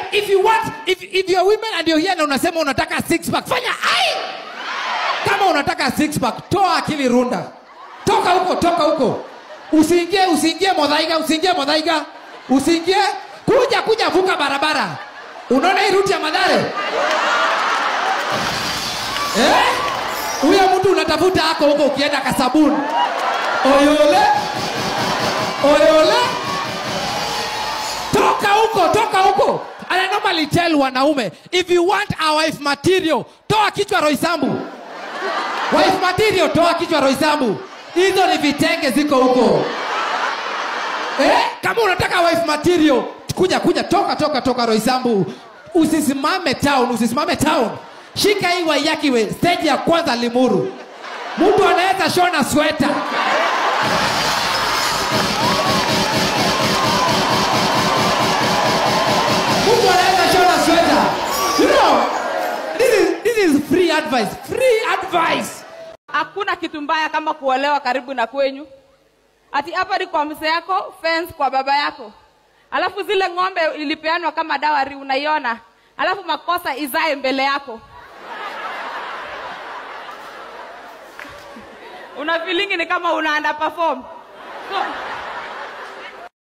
if you want if, if you're women and you're here na unasema unataka six pack fanya ai kama unataka six pack toa akili runda toka huko toka huko usiingie usiingie modhaiga usiingie modhaiga usiingie kuja kuja vuka barabara unaona hii ruti ya madhare eh? huyo mtu unatafuta ako huko ukienda kasabuni oyole oyole toka huko toka huko and I normally tell wanaume if you want a wife material toa kichwa roisambu wife material toa kichwa roisambu hizo ni vitenge ziko huko eh? kama unataka wife material kuja kuja toka toka toka roisambu usisimame town usisimame town shika hii waiyakiwe stage ya kwanza limuru mtu anaweza shona sweta mtu anaweza shona sweta you know this is, this is free advice free advice hakuna kitu mbaya kama kuolewa karibu na kwenyu ati hapa ni kwa mzee yako fence kwa baba yako alafu zile ng'ombe ilipeanwa kama dawari unaiona alafu makosa izae mbele yako una feeling ni kama una underperform so,